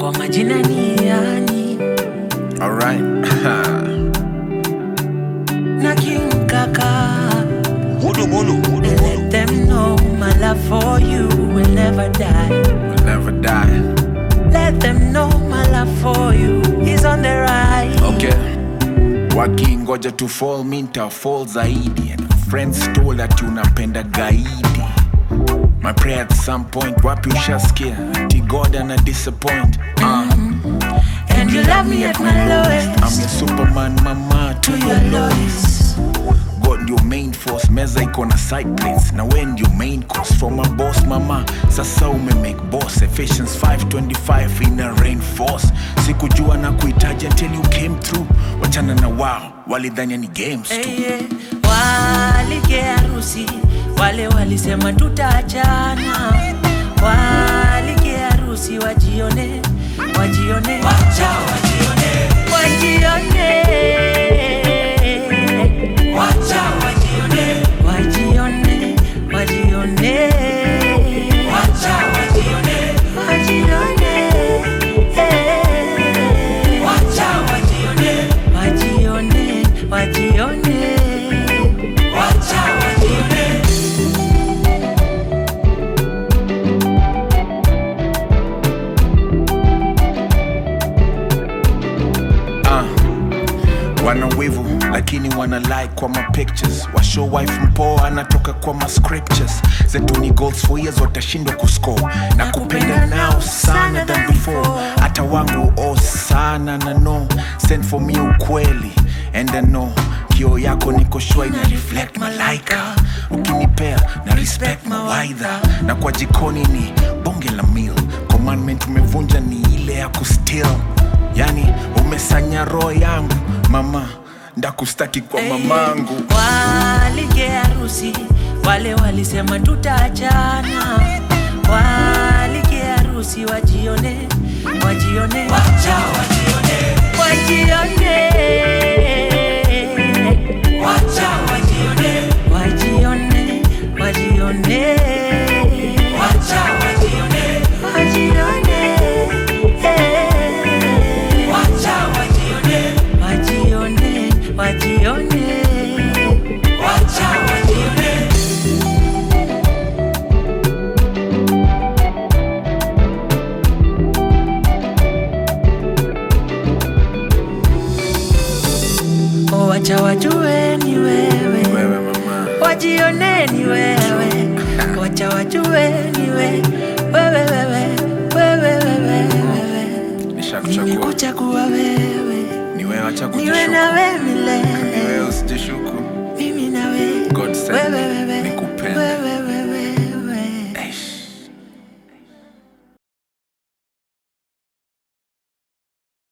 kwa majina ni yani Alright. na King Kaka. Mulu, mulu, mulu, And mulu. let them know my love for you will never die. we'll never die. Let them know my love for you is on the rise. Okay. Wakingoja to fall minta fall zaidi and friends told that unapenda gaidi. My prayer at some point wapi ushasikia ati God ana disappoint. Uh, And you love me at my I'm lowest. your superman mama to To your your lowest. God ndio main force, meza iko na side plates na we ndio main course from a boss mama. Sasa ume make boss Ephesians 5:25 ina reinforce. Sikujua na kuhitaji until you came through. Wachana na wao, walidhania ni games tu. Hey, yeah. Walike harusi wale walisema tutaachana, walike harusi wajione, wajione, wacha wajione, wajione, wacha wajione, wajione, wajione, wacha wajione, wajione, eh. wacha wajione, wajione, wajione, wacha wajione. Ah, wana wivu lakini wana like kwa ma pictures washow wife mpoa anatoka kwa ma scriptures zetu ni goals for years watashindwa kuscore na kupenda nao sana than before hata wangu oh sana na no send for me ukweli and I know kio yako niko shua ina reflect malaika ukinipea na respect mawaidha na kwa jikoni ni bonge la meal commandment umevunja ni ile ya kustill yani umesanya roho yangu mama ndakustaki kwa mamangu Walike harusi wale walisema tutaachana, walike harusi wajione, wajione, wacha wajione, wajione, wacha wajione, wajione, wajione, wacha wajione, wajione, eh. wacha wajione, wajione, wajione, wacha wajione. Oh, wacha wajue ni wewe, wewe mama wajione ni wewe, wacha wajue ni wewe, wewe, wewe, wewe, wewe, wewe. nishakuchagua Nimekuchagua wewe, ni wewe acha niwe kujishuku nawe ni milele, wewe usijishuku mimi nawe, God send wewe, me. wewe,